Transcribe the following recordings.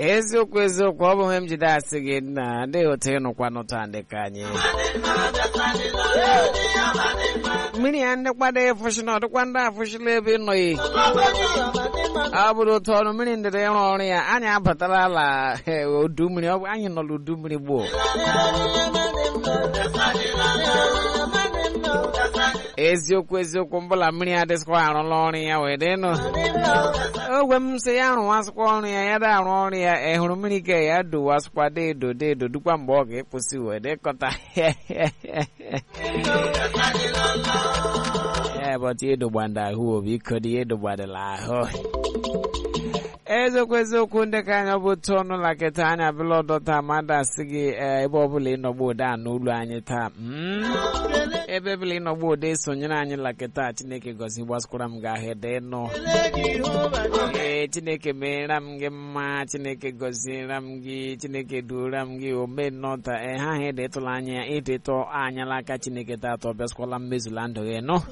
eziokwu eziokwu ọ bụ ihe m jide asị gị na ndị otu ịnụkwa nụta ndị ka anyị mmiri ya ndị kwado ịfụshị na ọdịkwa ndị afụshịla ebe ịnọghị ọ bụrụ otu ọrụ mmiri ndịda ịrụ ọrụ ya anyị abatala ala udu mmiri ọ bụ anyị nọ n'udu mmiri gboo eziokwu eziokwu mbụla mmiri adịsịkwa arụla ọrụ ya wee dịnụ ogwe m sị ya rụwasịkwa ọrụ ya ya da arụ ọrụ ya ị hụrụ mmiri ka ya dowasịkwa deedo deedo dukwa mgbe ọ ga-ekposi wee dịkọta ya bọtụ edogbanda ahụ obi iko dị edogbadịla ahụ eziokwu eziokwu ndị ka anya bụ otu ọnụ lakịta anya bụla ọdọta mmadụ asị gị ebe ọbụla ịnọgbu ụda n'ụlọ anyị taa ebe ọbụla ịnọgbu ụda esonyere anyị lakịta chineke gọzi gbaskwara m gị ahịa dị nụ ee chineke meere m gị mma chineke gọziere m gị chineke duora m gị ome nnọta ee ha ha edetụla anya ya idetọ anyala aka chineke tatọ bịaskwala mmezula ndụ gị nụ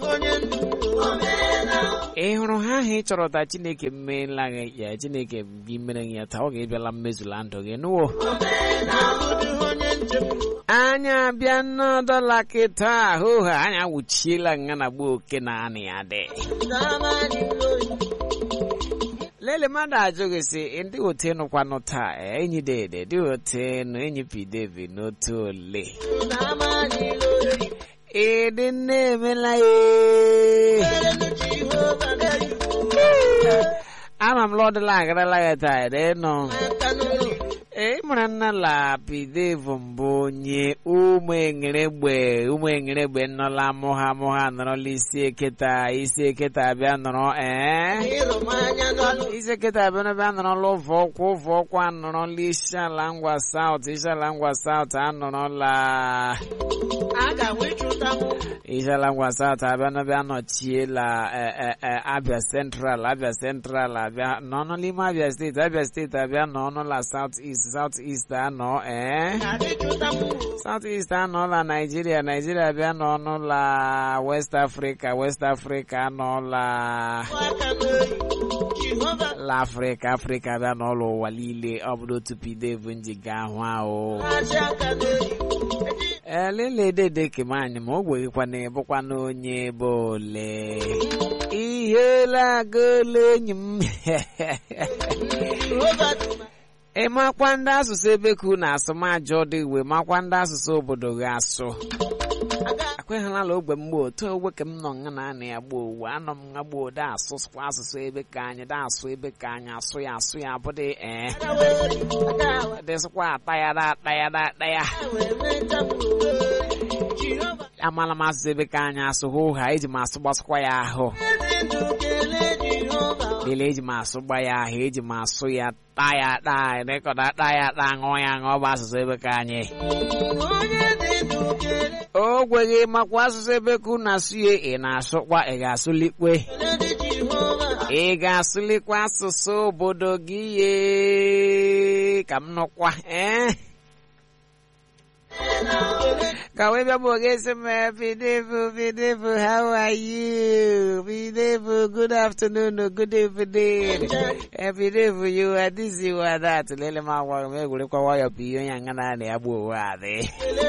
ị hụrụ ha ahụ ị chọrọ ta chineke meela gị ya chineke gị mere ya taa ọ ga-ebịala mmezula ndụ gị nụwo anya abịa n'ọdọla kịta ahụ ha anya wuchiela nga na gbuo oke na anị ya dị lele mmadụ ajụghị sị ndị otenụkwanụ taa enyi dede dị otenu enyi pidevi n'otu ole ịdị nne emela ama m lọdịla agarala ya taa ịnọ ee mara nna la pidevu mbụ onye ụmụ engeregbe ụmụ engeregbe nọla mụha mụha nọrọla isi eketa isi eketa abịa nọrọ ee isi eketa abịa n'ebe a nọrọla ụvọ ọkwa ụvọ ọkwa anọrọla isi ala ngwa saut isi ala ngwa saut anọrọla isi ala ngwa saut abịa n'ebe anọchiela abịa central abịa central abịa n'ọnụ n'ime abịa steeti abịa steeti abịa n'ọnụla saut east south east anọ ee south east anọla naijiria naijiria bịa n'ọnụla west africa west africa anọla la afrịka afrịka bịa n'ụlọ ụwa niile ọ bụrụ otu pidev nji ga ahụ ahụ elele dede kemanyị ma o gweghịkwa na ịbụkwa na onye ebe ole ihela agole enyi m ị makwa ndị asụsụ ebe ka unu asụ ma ajọ dị iwe makwa ndị asụsụ obodo gị asụ akweghịlala ogbe mgbe otu ogbe ka m nọ nga na anị ya gboo owu anọ m nga gboo da asụsụkwa asụsụ ebe ka anyị da asụ ebe ka anyị asụ ya asụ ya bụdị ee dịsịkwa ata ya da ata ya da ata ya amala m asụsụ ebe ka anyị asụ hụ ha eji m asụ gbasịkwa ya ahụ lele eji m asụ gba ya ahụ eji m asụ ya taa ya taa rekọda taa ya taa ṅụọ ya ṅụọ bụ asụsụ ebe ka anyị o gweghị makwa asụsụ ebe ka unu asụ ya ị na-asụkwa ị ga-asụlikwe ị ga-asụlikwa asụsụ obodo gị ye ka m nụkwa ee ka wee bịa bụ oge esi m bidevu bidevu how are you bidevu good afternoon good evening bidevu you are this you are that lele m agwa m egwurekwa nwayọ bụ ihe onye anga na ya gbuo onwe adị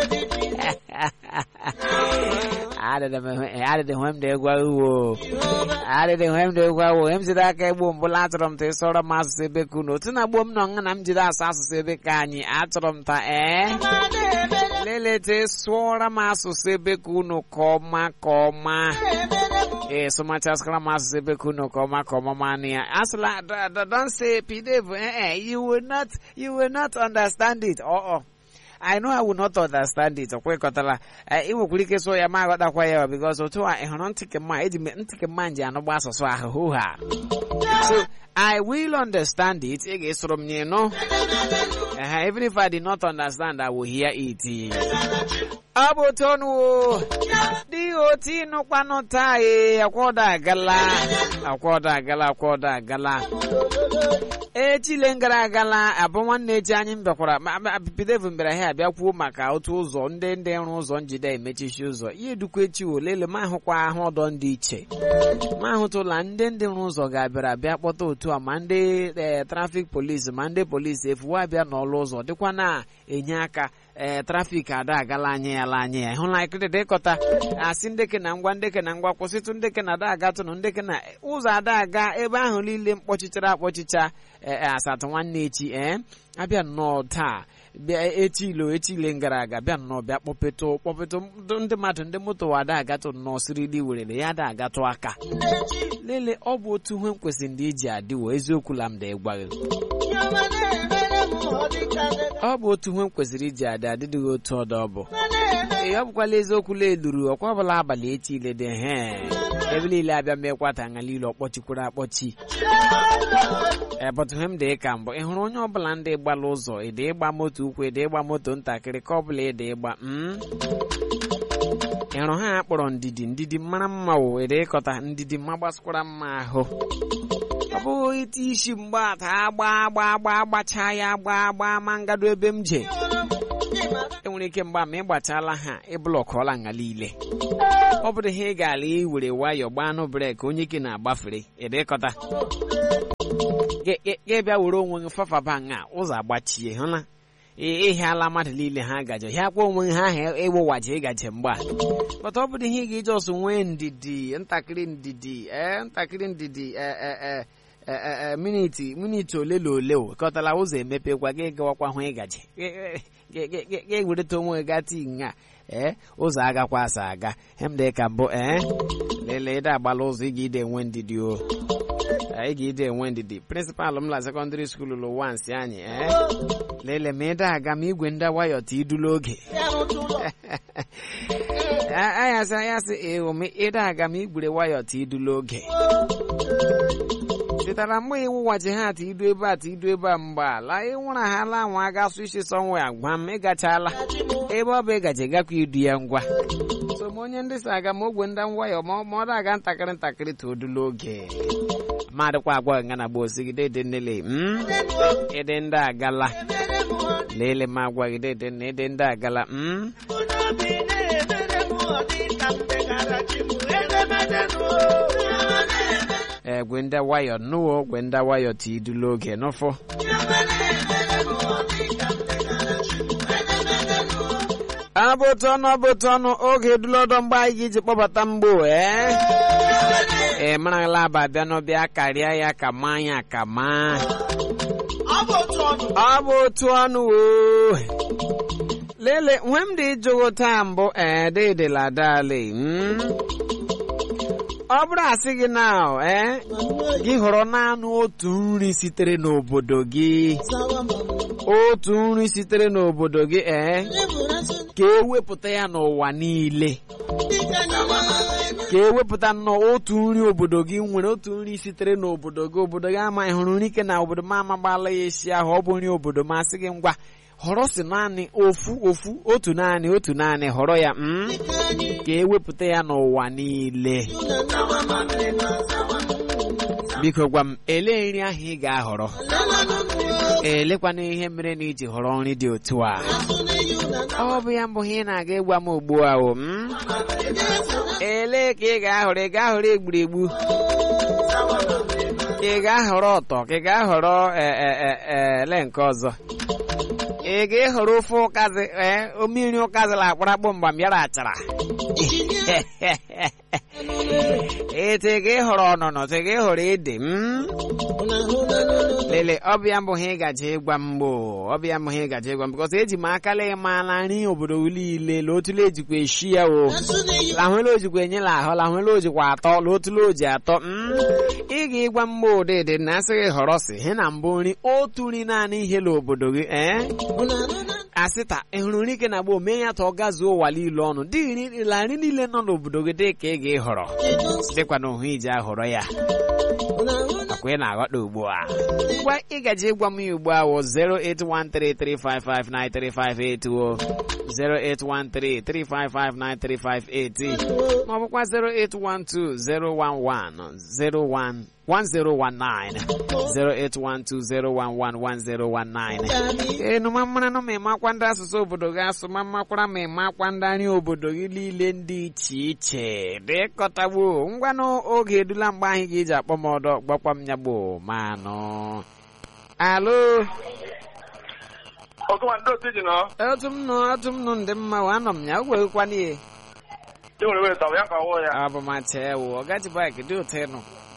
adịdị hwe m dị egwu uwo adịdị hwe m dị egwu uwo m jide aka egbu mbụla achọrọ m ta ịsọrọ m asụsụ ebe ka unu otu na gbuo m nọ nga na m jide asụ asụsụ ebe ka anyị achọrọ m ta ee lelete sụọra m asụsụ ebe ka unu ka ọma ka ọma ee sụmachaskara m asụsụ ebe ka unu ka ọma ka ọma manụ ya asụla don say pdf eh you will not you will not understand it oh oh I know I will not understand it. Okwekọtala ị nwekwara ike sụọ ya ma aghọtakwa ya because otu a ị hụrụ ntị kemma eji ntị kemma nji anụgba asụsụ ahụhụ ha so I will understand it ị ga-esoro m nye nụ even if I did not understand I will hear it ọ bụ otu ọnụ o dị otu ịnụkwanụ taa ee akwọdọ agala akwọdọ agala akwọdọ agala echile gara agala abụ nwanne echi anyị bịakwara bidevu mbịara ha abịa kwuo maka otu ụzọ ndị ndị rụ ụzọ njide emechichi ụzọ ihe dukwa echi olele ma ahụkwa ahụ ọdọ ndị iche ma ahụtụla ndị ndị rụ ụzọ ga-abịara bịa kpọta otu a ma ndị trafik polisi ma ndị polisi efuwa abịa n'ọlụ ụzọ dịkwa na-enye aka ee trafik ada agala anyị ya la anyị ya ịhụla ikiri ịkọta asị ndeke na ngwa ndeke na ngwa kwụsịtụ ndeke na ada agatụnụ ndeke na ụzọ ada aga ebe ahụ niile mkpọchichara akpọchicha asatọ nwanne echi ee abịa nnọọ taa bịa echilo echile gara aga bịa nnọọ bịa kpọpetụ kpọpetụ ndị mmadụ ndị moto ada agatụ nnọọ sirili werere ya ada agatụ aka lele ọ bụ otu ihe m kwesịrị ndị iji adịwo eziokwu la m da ịgwaghị ọ bụ otu ihe m kwesịrị iji adị adịdịghị otu ọdọ ọ bụ ee ọ bụkwala eziokwu la eluru ọkwa ọbụla abalị echi ile dị he ebe niile abịa mekwata anya niile ọkpọchikwuru akpọchi ebọtụ ihe m dị ka mbụ ị hụrụ onye ọbụla ndị gbala ụzọ ịdị ịgba moto ukwu ịdị ịgba moto ntakịrị ka ọbụla ịdị ịgba ịrụ ha akpọrọ ndidi ndidi mara mma wụ ịdị ịkọta ndidi mma gbasịkwara mma ahụ ọ bụghị ite isi mgbata agba agba agba agbachaa ya agba agba ma ngado ebe m je enwere ike mgba ma ị gbachala ha ịblọkọọla nga niile ọ bụrụ ihe ị ga-ala iwere nwayọọ gbanụ breki onye ike na-agbafere ịdịkọta gị bịa were onwe gị fafaba nga ụzọ agbachie hụla ịhịala mmadụ niile ha gaje hịakwa onwe ha ahụ ịwụwaji ịgaje mgba bata ọ bụrụ ihe ị ga-eji ọsọ nwee ndidi ntakịrị ndidi ee ntakịrị ndidi ee miniti miniti ole na ole kọtala ụzọ emepekwa gị gawakwa hụ ịgaje gị wereta onwe gị gata nga ee ụzọ agakwa asa aga hemde ka mbụ ee lelee ịda agbala ụzọ ị ga-ide enwe ndidi o ị ga-ide enwe ndidi prịnsịpalụ m la sekọndịrị skuulu lụ wansị anyị ee lele ma ịda aga ma igwe ndị wayọ ta idula oge ayasị ayasị ewu ma ịda aga ma igwere wayọ ta idula oge chetara mgbe ịwụwachi ha ata idu ebe a ta idu ebe a mgba la ịnwụra ha la nwa aga asụ isi sọnwa ya gwa m ịgachala ebe ọ bụ ịgaji gakwa idu ya ngwa so ma onye ndị si aga ma ogwe ndị nwayọ ma ọ na-aga ntakịrị ntakịrị ta odula oge madịkwa agwa nga na gba osigide dị nnele ịdị ndị agala lele ma agwagide dị nne ịdị ndị agala egwe ndị wayọ nụwo ogwe ndị wayọ ti idula oge n'ụfụ abụtụ ọnụ abụtụ ọnụ oge edulọdọ mgbe anyị ga-eji kpọbata mgbo ee ee marala aba abịa n'ọbịa karịa ya ka maa ya ka maa ọ bụ otu ọnụ o lele nwe m dị jụrụ taa mbụ ee dịdịla dali ọ bụrụ asị gị na ee gị họrọ naanị otu nri sitere n'obodo gị otu nri sitere n'obodo gị ee ka ewepụta ya n'ụwa niile ka ewepụta nnọọ otu nri obodo gị nwere otu nri sitere n'obodo gị obodo gị amaghị hụrụ nri ike na obodo m amagbala ya esi ahụ ọ bụ nri obodo m asị gị ngwa họrọ si naanị ofu ofu otu naanị otu naanị họrọ ya ka ewepụta ya n'ụwa niile biko gwa m ele nri ahụ ị ga-ahọrọ elekwana ihe mere na iji họrọ nri dị otu a ọ bụ ya mbụ ihe ị na-aga ịgwa m ugbu a o ele ka ị ga-ahọrọ ị ga-ahọrọ egburegbu ka ị ga-ahọrọ ọtọ ka ị ga-ahọrọ ele nke ọzọ ị ga-ehọrọ ofe ụkazi ee mmiri ụkazila akparakpọ mgbe m bịara achara ete ị ga-ehọrọ ọnụnọ te ga-ehọrọ ede m lele ọbịa mbụ ha ịgaji ịgwa mgbo ọbịa mbụ ha ịgaji ịgwa m bikọs eji m akala ịmala nri obodo niile la otule ejikwa eshi ya o lahụela ojikwa enyela ahụ lahụela ojikwa atọ la otule oji atọ ị ga-ịgwa mgbo ụdịdị na asị gị họrọ si he na mbụ nri otu nri naanị ihe la obodo gị ee asịta ị hụrụ nri ike na gboo mee ya ta ọ gazuo ụwa niile ọnụ dị la nri niile nọ n'obodo gị dị ka ị ga-ehọrọ dịkwa na ohu iji ahọrọ ya ọkwa ị na-aghọta ugbu a ngwa ị gaji ịgwa m ya ugbu a wụ 08133559358 o 08133559358 ma ọ bụkwa 081201101 1019 08120111019 enu ma mara na ma ịmakwa ndị asụsụ obodo gị asụ ma mmakwara ma ịmakwa ndị nri obodo gị niile dị iche iche dịkọtagbo ngwanụ oge edula mgbe ahụ ga-eji akpọ m ọdọ gbakwa m ya gbo manụ alo ọgụma ndị otu ji nọ otu m nụ otu m nụ ndị mma wa anọ m ya ogwegekwana ihe e nwere weta ya ka ọwụ ya ọ bụ macha ewu ọ gaji bik dị ụtọ ịnụ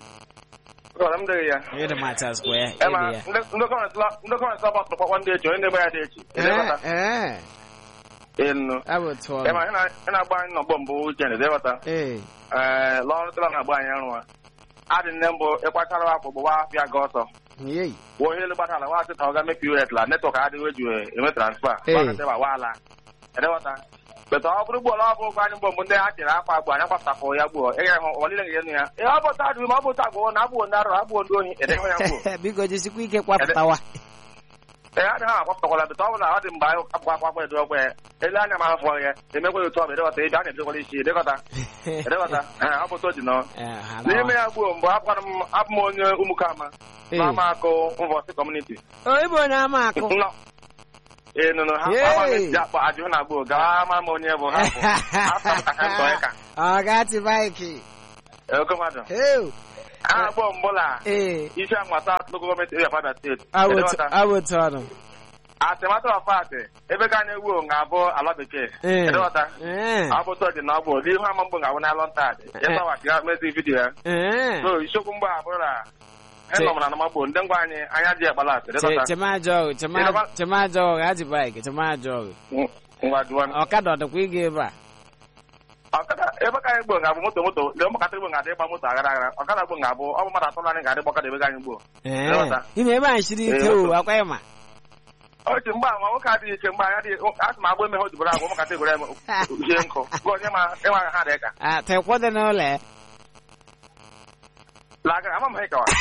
ọra m dịghị ya ịdị macha square ema ịdị ya ndị gọọmenti ọgbakọ kpakwa ndị echi onye na-eme ya dị echi edebata ee enu abụ tụọ ema ị na-agba anyị nọgbọ mbụ weekend edebata ee ee lọrụ tụla na-agba anyị arụwa adị nne mbụ ịkwachara akpụ gbụwa afịa gị ọsọ yei wụ ihe elu gbatala wa sị ka ọ ga mepe us la netwọk adịghị eji eme transfa Ee. gbakọtaba waala edebata beta ọ bụrụ gbuola ọ bụ ụgwọ anyị mbụ mbụ ndị ha chere akwa agbu anyị kwapụtapụ ya gbuo ị ga-ahụ ọlile ga-enu ya ee ọ bụ ta adịghị ma ọ bụ ta agwụwo na abụọ ndị arụ abụọ ndị ohi edebe ya gbuo biko jisikwa ike kwapụtawa ee adịghị ha akwapụtakwala beta ọ bụla ọ dị mgbe anyị akpụkọ akwa akwa edo ọgwa ya ele anya ma afọ ya emekwa otu ọ bụ edekọta ebe a na-edekwala isi edekọta edekọta ee ọ bụ otu o ji nọ Ee, ha n'ime lawa. ya gbuo mgbe abụkwara m abụ m onye ụmụkama Ee. na ama akụ mvọsị kọmuniti o ịbụ onye ama akụ Nọ. ee nụnụ ha Yay. ama m ji akpọ ajụ na gbuo gawa ama m onye bụ ha bụ afọ m kaka ntọ ya ka ọ gati baiki oke mmadụ Ew. a na-agbọ mbụla ee isi anwata local gọọmenti area Kwara steeti abụ- abụ tọnụ atịmatụ ọfatị ebe ka anyị wuo ga-abụ ala bekee Ee. edewata ee ọ bụ tọ dị na ọ bụ n'ihu ama mgbụ ga-abụ n'alọ ntadị ịsawachi ya mezi vidiyo ya ee so isiokwu mgbe a bụrụ na ịnọmara na magbo ndị ngwa anyị anya dị akpala atị edewata chemajọgụ chemajọgụ gaji baiki chemajọgụ ngwa duwa ọkada ọ dịkwa ịga ebe a ọkada ebe ka anyị gboo ga-abụ moto moto ndị ụmụkata igbo ga-adị ịgba moto aghara aghara ọkada gboo ga-abụ ọ bụ mmadụ atọ naanị ga-adị gbakọda ebe ka anyị gboo ee Ịghọta. ime ebe anyị shiri ike Ee, o akwa ịma ochi mgbe ama nwoke adịghị ike mgbe anyị adịghị asị m agba emeghe ojibere agwa ụmụkata igbo ya jie nkụ gwa onye ma ịma ha dị ka a tekwa dị n'ụlọ ya lagara ama m ha ịkawa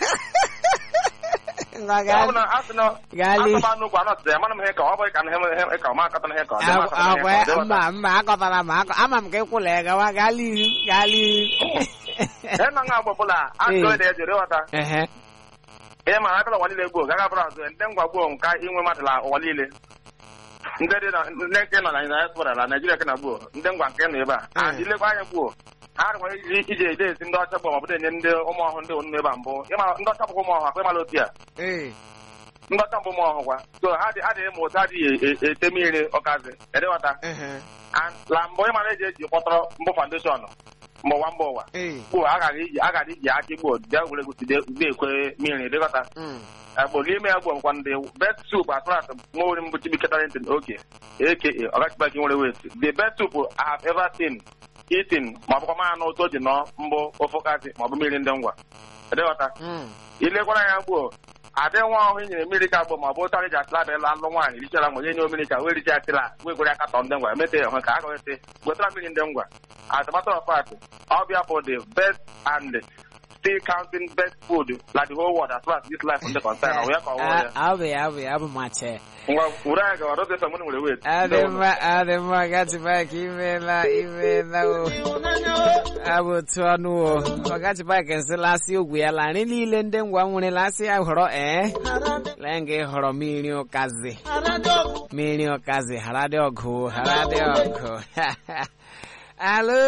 ngwa ọ bụ gaa na asị na gali asụba nnukwu anọtụta ya mana m ha ịkawa ọ bụ ka na ha ịkawa ma akọta na ha ịkawa agwa ya mba mba akọtara m akọ ama m ka ịkwụla ya gawa gali ihu gali ihu ihe na nga agba ọbụla asị Ee. ede ya jiri ghọta ehe ihe ma akọla ụwa niile gboo gaga bụrụ azụ ndị ngwa gboo nka inwe mmadụ la ụwa niile ndị dị na ndị nke nọ na diaspora na naijiria ke na gboo ndị ngwa nke nọ ebe a Mm. and ilekwa anya gboo ha nwere iji iji ede esi ndị ọcha gboo ma ọ bụ enye ndị ụmụ ọhụụ ndị onu ebe a mbụ ịma ndị ọcha bụkwa ụmụ ọhụụ akwa ịmala otu ya ee ndị ọcha mbụ ụmụ ọhụụ kwa so ha dị adịghị ma otu adịghị e- e- ete mmiri ọkazi edewata ehe And la mbụ ịmara eji eji kpọtọrọ mbụ foundation mba ụwa mba ụwa ee gboo agaghị iji agaghị iji aka gboo bịa were goside ekwe mmiri edewata mm. agbo n'ime ya bụ nkwa ndị best soup as far as nwa ori mbụ chibi ketarentin oke aka ọgachibaki nwere wet the best soup I have ever seen eaten ma ọ bụkwa ma anụ otu o ji nọ mbụ ofokasị ma ọ bụ mmiri ndị ngwa edeghọta Mm. ilekwara ya gboo adị nwa ọhụụ nyere mmiri ka gboo ma ọ bụ ụtarị ji atịla adịla alụ nwaanyị richara nwa nye nye mmiri ka wee richa atịla wee gwere aka tọ ndị ngwa emete ya hụ ka a gawete gwetara mmiri ndị ngwa as a matter of fact ọbịa for the best and still counting best food like the whole world as far as this life ndị concern ọ ya ka ọ wụ ya Ah, abụ ya abụ ya abụ mache ngwa were anyị gawa rote sọmụnụ nwere wet adị mma adị mma gatibak imeela imeela o abụ otu ọnụ o ọgatibak nsịlasị ogwu ya la nri niile ndị ngwa nwere lasị ya họrọ ee lee nga ịhọrọ mmiri ụkazi mmiri ụkazi hara dị ọgụ hara dị ọgụ alo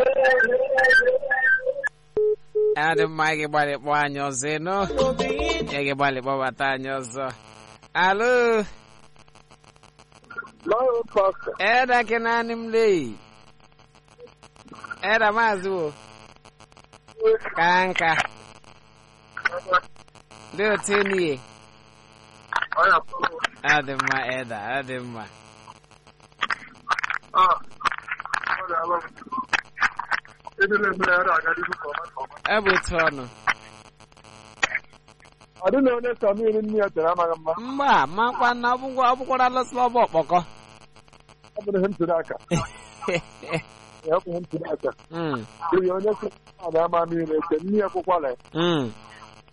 adị mma ị gbalị kpọọ anyị ọzọ ịnụ ị gị gbalị kpọbata anyị ọzọ alo Eda ke naanị m lei. Eda maazị wo. Ka nka. Dị otu enyi Adị mma Eda, adị mma. Ebe otu ọnụ. ọ dịghị onye sọ mmiri nne ya tere amaghị mma Mgba, makwa na ọbụgwa ọbụkwara lọsịla ọbụ ọkpọkọ. ọ bụrụ ihe m tiri aka ya bụ ihe m tiri aka Mm, n'ihi onye sọ ọ ga-ama mmiri ete nne ya kwụkwala ya mm.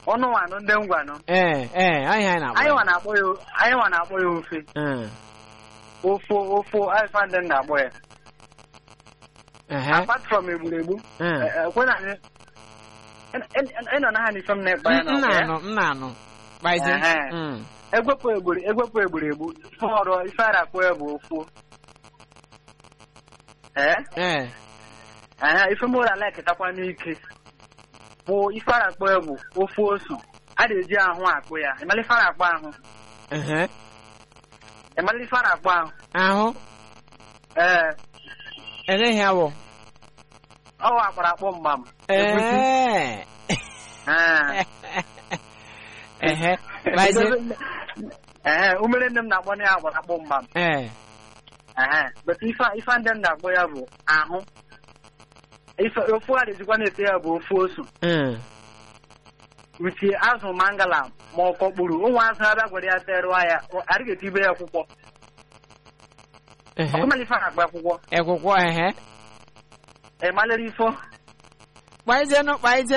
ọnụ nwanụ ndị ngwanụ ee ee anyị anyị na-akpọ anyị ya. nwa na-akpọ ya anyị nwa na-akpọ ya ofe Mm. ofu ofu ife ndị na-akpọ ya Ehe. apart from egburegbu Mm. ekwena anyị ịnọ na ha n'ife m na-ekpa ya m na na-anụ m na-anụ kpaịzi Ehe. Mm. egwepụ egburi egwepụ egburegbu ife ọrụ ife a na-akpọ ya bụ ofu ee ee Ehe, ife mụrụ ala eketakwa n'ike bụ ife a na-akpọ ya bụ ofu osu a na-eji ahụ akpụ ya ịmala ife a na-akpọ ahụ ehe ịmala ife a na-akpọ ahụ ahụ ee eleghị awọ ọwa akpara akpọ mgbam Egusi. ee Ee. ehe kpaịzi Ehe, umere nne m na-akpọ ya agbara akpọ mgbam ee Ehe, but ife ife ndị m na-akpọ ya bụ ahụ ife ofu a na-ejikwa na-ete ya bụ ofu osu Mm. utie azụ mangala ma ọ kọkpuru ụmụ azụ abịa gwara ya terụọ ya adịghị etibe ya akwụkwọ ehe ọkụmala ife a na-akpọ akwụkwọ ekwụkwọ ehe ịmalere ifo kpaịzienụ kpaịzie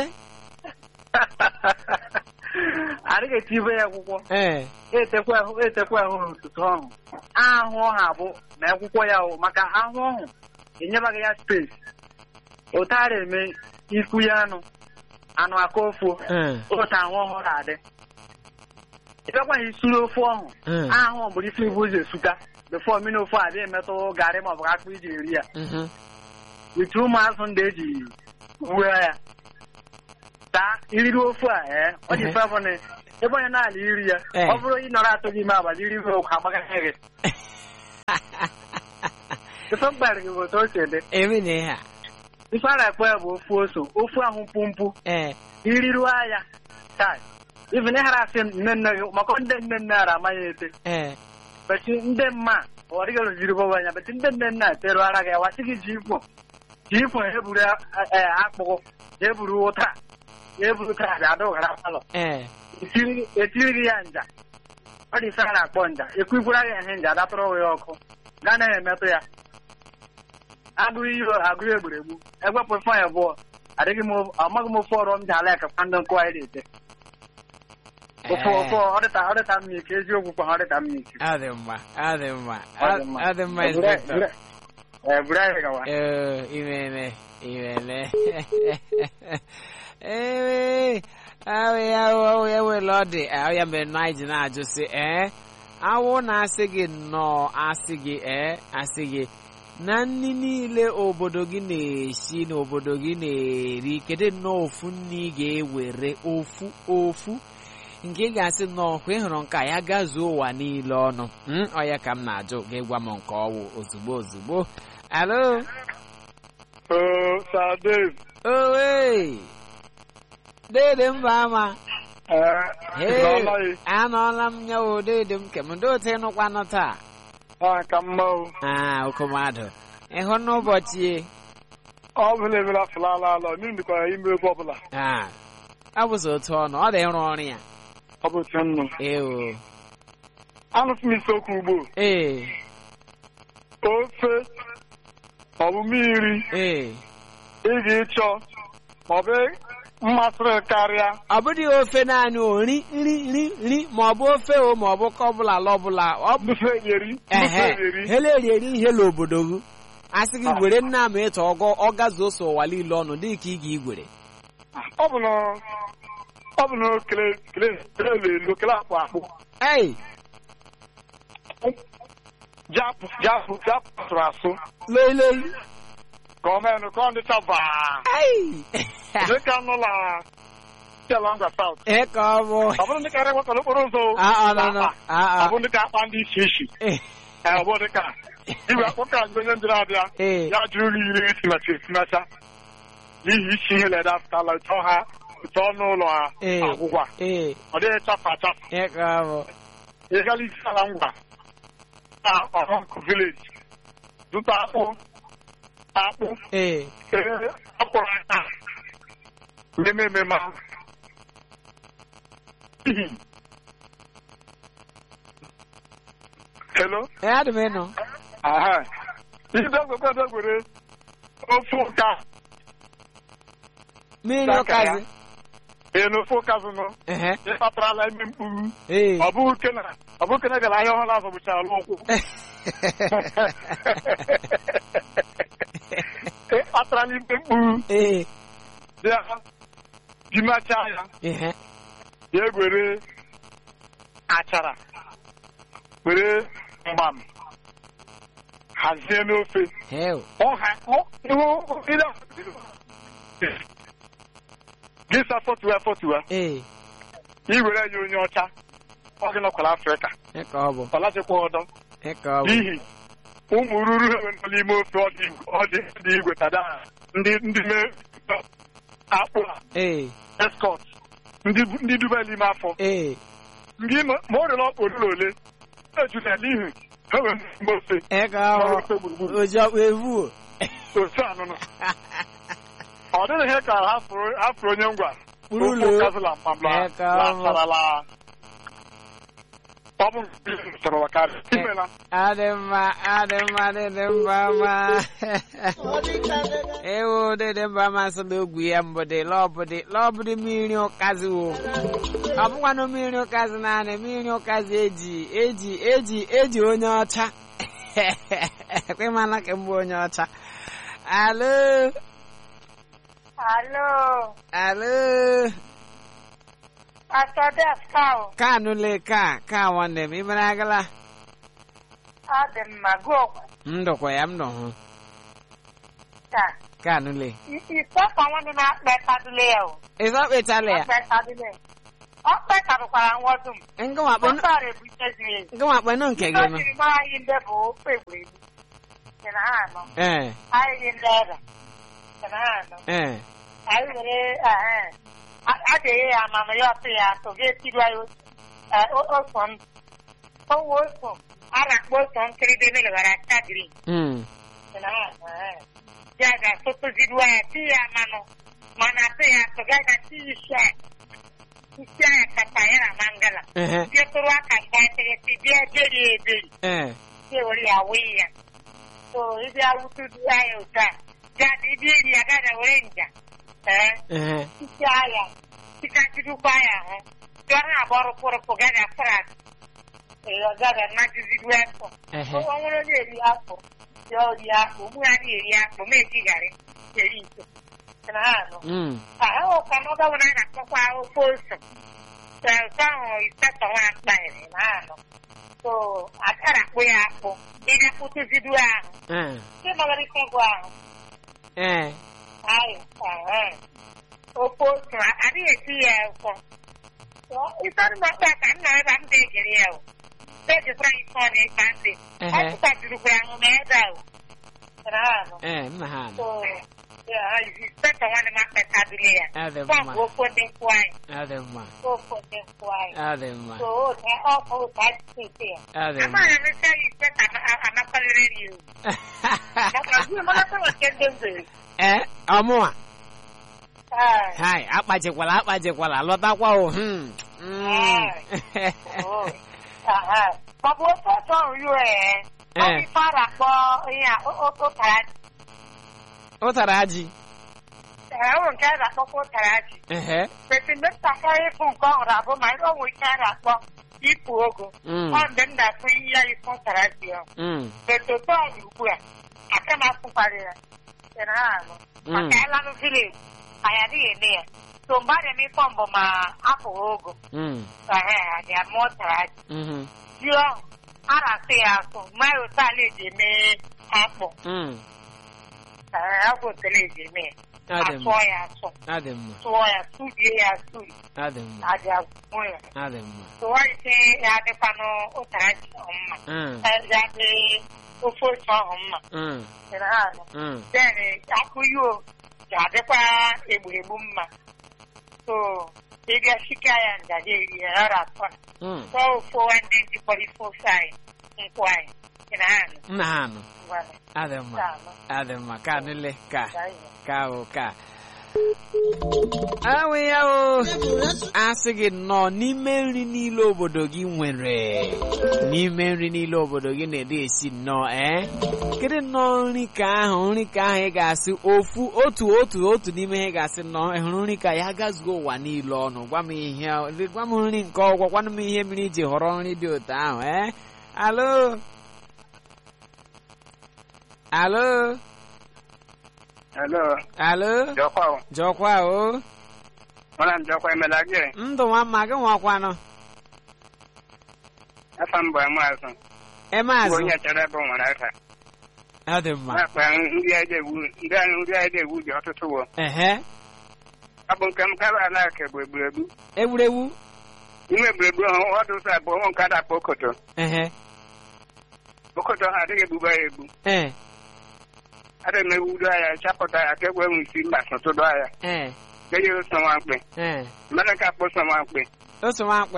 adịghị etibe ya akwụkwọ ee etekwa ahụ etekwa ahụ n'ụtụtụ ọhụ ahụ ọha bụ na akwụkwọ ya hụ maka ahụ ọhụ enyebaghị ya spesi ụtara eme ikwu ya anụ anụ aka ofu Mm. otu ahụ ọhụrụ adị ịbịakwaghị isuru ofu ọhụ Mm. ahụ bụrụ isi ibu ụzọ esuta befọ mmiri ofu adị emetụ garị maọbụ akpụ iji eri ya Mhm. wite ụmụazụ ndị eji uwe ya taa iriri ofu a ee ọ dị Mhm. mfe bụ na ebe onye na-ala iri ya Eh. ọ bụrụ ị nọrọ atọ gị ime abalị iri okwu agbagaghị gị ife mkparị gị bụ otu o si dị emi na ihe a ife a na-akpọ ya bụ ofu oso ofu ahụ mpumpu ee iriruo ya taa even ịghara asị nne nne gị maka ndị nne nne ara amaghị ete ee beti ndị mma ọ dịghị rụziri bọba anya beti ndị nne nne terụ ara gị wasị gị ji ikwo ji ikwo ha eburu eh, akpụkụ ha eburu ụta ha eburu taa bịa ada ụghara palọ ee etiri etiri gị ya nja ọ dị ife a na-akpọ nja ekwikwara gị ihe nja datụrụ ya ọkụ gaa na emetụ ya agụrụ ihe agụrụ egburegbu egwepụ ife ya abụọ adịghị m of- amaghị m ofe ọrụ m ji ala ekekwa ndị nkụ anyị na-ete ofe ofe ọ dịta ọ dịta m ike eziokwu kwa ọ dịta m ike ọ dị mma ọ dị mma Ọ dị mma. ọ dị mma Eburu- inspector eburu- eh, buru anyị gawa ee imele imele ewe ahụ ya ahụ ya were ọ dị ahụ ya mere na anyị ji na-ajụ sị ee awụ na-asị gị nnọọ asị gị ee asị gị na nri niile obodo gị na-esi na obodo gị na-eri kedu nnọọ ofu nri ị ga-ewere ofu ofu nke ị ga-asị nnọọ kwa ị hụrụ nke a ya gazuo ụwa niile ọnụ Mm, ọ ya ka m na-ajụ ga-egwa m nke ọwụ ozugbo ozugbo alo Oo, Sir Dave. owe dede mba ama Ee, Hey, ịnọọla ị? anọọla m ya o dede m kem ndị otu ịnụkwanụ taa Ah, ka mma o. aa okomadụ ịhụ n'ụbọchị e Ọ bụla emela fulala ala, mmiri dịkwara ime ebe ọbụla. aa ọ bụzi otu ọnụ ọ dị ịrụ ọrụ ya Ọ bụ otu nnụ. ee Anụsị m isiokwu ugbo. ee Ofe, ọ bụ mmiri, ee ị ga-ịchọ, ma ọ bụ mmasịrị karịa. ọ bụghị ofe naanị o nri nri nri nri ma ọ bụ ofe o ma ọ bụ ka ọbụla ala ọbụla ọ bụ Ndufe eri, ndufe ehe eri. hele erieri ihe n'obodo gị asị gị were nna m ịtọ ọgọ ọ gazuo so ụwa niile ọnụ dị ka ị ga-igwere Ọ bụ na ọ bụ na kele kele kele lelo kele akpụ akpụ. ei Japụ japụ japụ asụrụ asụ. loiloi Ka ọ mee nụ ka ọ dịcha baa. ei Dịka nụla Chelanga South. ee ka ọ bụ Ọ bụrụ ndị karịa gbasara okporo ụzọ. o. a ọ nọ nọ a Ọ a bụ ndị ka akpa ndị isi isi. ee Ee, ọ bụ dị ka iwe akpọ ka mgbe onye ndịrị abịa ee ya jụrụ ụlọ iri esimacha esimacha n'ihi isi ihe leda pụtala ụtọ ha ụtọ ọnụ ụlọ ha Ee. agwụgwa ee ọ dịghị chafụ achafụ ee ka ọ bụ ịgala isi ala ngwa na ọhụnkụ vileji zụta akpụ akpụ ee ee, akpụrụ aka n'eme ememe ahụ N'ihi- Hello? ee adị m ịnụ Aha. Ihe dọgwekwe dọgwere ofe ụka mmiri Daka ya. ụkazi enu ofe ụkazụnụ ehe ịkpatarala ime mkpuru ee ọ bụghị kena ọ bụghị kena gara ahịa ọhụrụ azọ bụcha alụ ụkwụ ịkpatarala ime mkpuru ee ya dimachaa ya ehe ya egwere achara were mgbam hazie n'ofe heo ọha ọ- ihu ile gị sa fọtụwa fọtụwa ee iwere ya onye ọcha ọ gị nọkwara afrịka ịka ọ bụ ọ lachịkwa ọdọ ịka ọ bụ n'ihi ụmụ ruru ha nọ n'ime ofe ọ dị ọ dị dị igwe tada ndị ndị mee akpụ a ee eskọt ndị ndị duba n'ime afọ ee ndị ma ma ọ rịọrọ olulu ole ejula ya n'ihi ha nwere mgbe ofe ịka ọ ọrụ bụ ofe gburugburu oji ọkpa evu otu anụnụ ọ dịghị ihe ka ha fụrụ ha fụrụ onye ngwa Kpụrụ ụlọ. Okwu kazụla mkpamla Ee, ka ọ bụ. lasarala ọ bụ nke sọrọ wakarị imela adị mma adị mma dịdị mba ma ewu dịdị mba masị na ogwu ya mbụdị lọbụdị lọbụdị mmiri ụkazi wo ọ bụkwanụ mmiri ụkazi naanị mmiri ụkazi eji eji eji eji onye ọcha ekwemana ka mbụ onye ọcha alo Alo, alo Pastor Dev Cow, kanụle ka ka nwanne m imere agala adị m ma gụọ ndụkwa ya m nọ hụ ka kanụle isọkọ nwanne na-akpa kadule ya o. ịzọ kpechala ya Akpa kadule. Ọ kpekarukwara nwọdụ m. ngụwa kpenụ Ọtọrọ ebutezi ya. ngụwa kpenụ nke gị Ihe o nụ jiri mara anyị ndị bụ ofe egwuregwu. Sị na ha anọ. ee Anyị ndị ebe. Sị na ha anọ. ee Anyị were ehe. a a ga-enye ya amama ya ọtụ ya atụ ga-etiri anyị otu eh, o- oso ndụ. Owe oso a na-akpọ oso nkịrịdị melewara acha green. Mm. ya ga-asụtụziru ya ti ya manụ mana tụ ya tụgaga ti isi ya isi ya kata ya na mangala Ehe. bịa tụrụ aka nga tegesi bịa beri eberi Ee. bịa were ya wee ya so ịbịa wutudu ya otu a gada ịbịa eri ya gada were nja ee Ehe. isi ya tikachidukwa ya hụ bịa na agba rụpụrụpụ gada frat ee gada najiziru afọ Ehe. ọ nwere onye eri afọ ya ori akpụ mụ ya na-eri akpụ ma ejigharị eri ito na ha anọ Mm. ahụka n'ọga nwere a na-akpọkwa ofe ose ụtọ ahụ isetọ nwa akpaghịrị na ha anọ so akara akpụ ya akpụ ịga kpụtụzidu ahụ Ee. ndị nọgara ike gwụ ahụ Ee. ayị ehe. ofe ose adịghị eti ya ụfọ ịsọrọ mkpa ka nna ebe m ga-egere ya o ejikwara isi ọ na-ekpa ntị Ehe. ọ tụtajirukwara ahụ ma ebe ahụ na ha anọ Ee. Nna ha nọ. so ya isetọ nwanne m akpatadule ya Adị Kwa mma. bụ ofe ndị nkwụ anyị Adị mma. ofe ndị nkwụ anyị Adị mma. so oge ọkụ ụta esi ya Adị mma. amaghị m isi anyị ise ka anakwalere ya ewu maka gị malata nke ndị ngwere Ee. Ọmụwa. Ee, Hai. Akpajikwala akpajikwala lọtakwa o. Hmm. Mm. oh, aha. maọbụ ofe ọtọ nri ee ọ Ee. ife a na-akpọ ihe a o- o- ụtara ji Ụtara ji. ee o nke a na-akpọkwa ụtara ji Ehe. beti mgbe m takara ịfụ nke ọhụrụ abụ ma ọ nwere ike a na-akpọ ịpụ ogo Mm. ọ mgbe m na-afụ ihe ya ife ụtara ji ahụ Mm. Betoto ọ dị ugbu a aka m afụkwara ya sị na ha anọ maka ịlanụ vileji anyị adịghị eme ya so mgbe a na-eme ife mbụ ma apụghị ogo Mm. ehe adị ama ụtara ji Mhm. ji ahụ a na-asụ ya asụ mmanya otu ala eji eme akpụ Mm. ee agwụ otele eji eme ya Adị mma. asụọ ya asụ Adị mma. sụọ ya sụbie ya asụ Adị mma. adị agwụ ya Adị mma. sụwa ise ya adịkwanụ ụtara ji ahụ mma Mm. ya adị ofe ose ahụ mma Mm. sị na ha anọ Mm. then akụ yo ga-adịkwa egburegbu mma so ịbịa shika ya ngaji eri ya ara atọ Mm. tọọ ofu ndị njikọrọ ife ofe anyị nkwụ anyị ị na ha nọ Nna ha nọ. ngwana Adị mma. taa nọ Adị mma. Ka nile ka. gaa ihe ka o ka awụ ya o asị gị nnọọ n'ime nri niile obodo gị nwere n'ime nri niile obodo gị na-ede esi nnọọ ee kedu nnọọ nri ka ahụ nri ka ahụ ị ga-asị ofu otu otu otu n'ime ihe ị ga-asị nnọọ ị hụrụ nri ka ya gazuo ụwa niile ọnụ gwa m ihe gwa m nri nke ọgwọ gwanụ m ihe mere iji họrọ nri dị otu ahụ ee alo alo Hello, alo Jọkwa o. jọkwa o Mwana m Jọkwa emela gị. ndụ nwa mma gị nwakwanụ Afa m bụ Amaazụ. Bụ emaazụ onye chere ebe o nwere aka. ọ dị mma Na-akpa ndị anyị na-ewu ndị anyị ndị anyị na-ewu dị ọtụtụ wo. ehe Ọ bụ nke m kaba ala ka bụ egburegbu. egwuregwu Ime egburegbu ahụ ọ dị ụzọ abụọ ụmụ nke a na-akpọ okoto. ehe Okoto ha adịghị egbuba ya egbu. ee Adịghị m ewudo ya chapụta ya ka egwe isi mba sọtụdo ya. ee Kenye ụsọ nwamkpe. ee Mmadụ ka akpọ ụsọ nwamkpe. oso nwakpe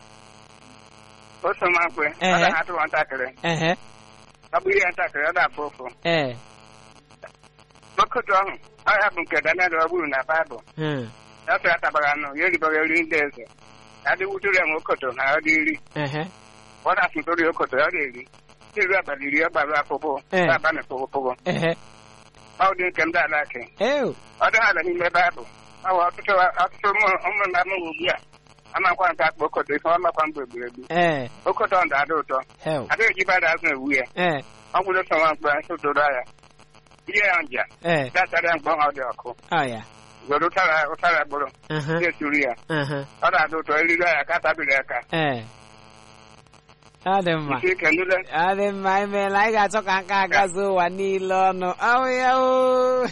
Ụsọ nwamkpe. Ọ Ehe. na-atụ nwatakịrị. ehe Ọ bụ ihe ntakịrị ọ na-afụ ụfụ. ee Okoto ahụ ọ ya bụ nke Daniel ọ bụrụ na Baịbụl. hmm, ya sị atabara anụ ya eribaghị eri ndị eze adịwutụrụ ya nwe okoto na ọ dị iri ehe ọ na-asụtụrụ ya okoto ọ dị-eri iri abalị iri ọgbara apụpụ Eh. abalị pụgụpụgụ ehe ọ dị nke ndị ala ake ew ọ dị ala n'ime baịbụl ọ bụ ọtụtụ ọtụtụ ụmụ ụmụ nna m ugbu a amakwa nke akpa okoto ife ọmakwa mgbe egburegbu ee okoto ndụ adị ụtọ hel adịghị eji bada azụ ewu ya ee ọ gwụrụ sọ nwa mkpe sụtụrụ ya ihe ya nja ee dachara ya mgbe ọ dị ọkụ ọ ya were ụtara ụtara gbụrụ aha na-esuru ya aha ọ na-adị ụtọ eriri ya ka atabiri aka ee ọ dị mma isi ike nule ọ dị mma imeela anyị ga-achọ ka nka agazi ụwa niile ọnụ ahụ ya o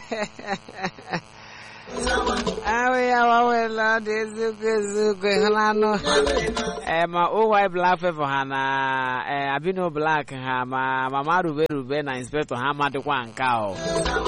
ahụ ya wawela ọ dị eziokwu eziokwu ịhụlanụ ee ma owy black favor ha na ee abino black ha ma mama rube rube na inspector ha amadịkwa nke a o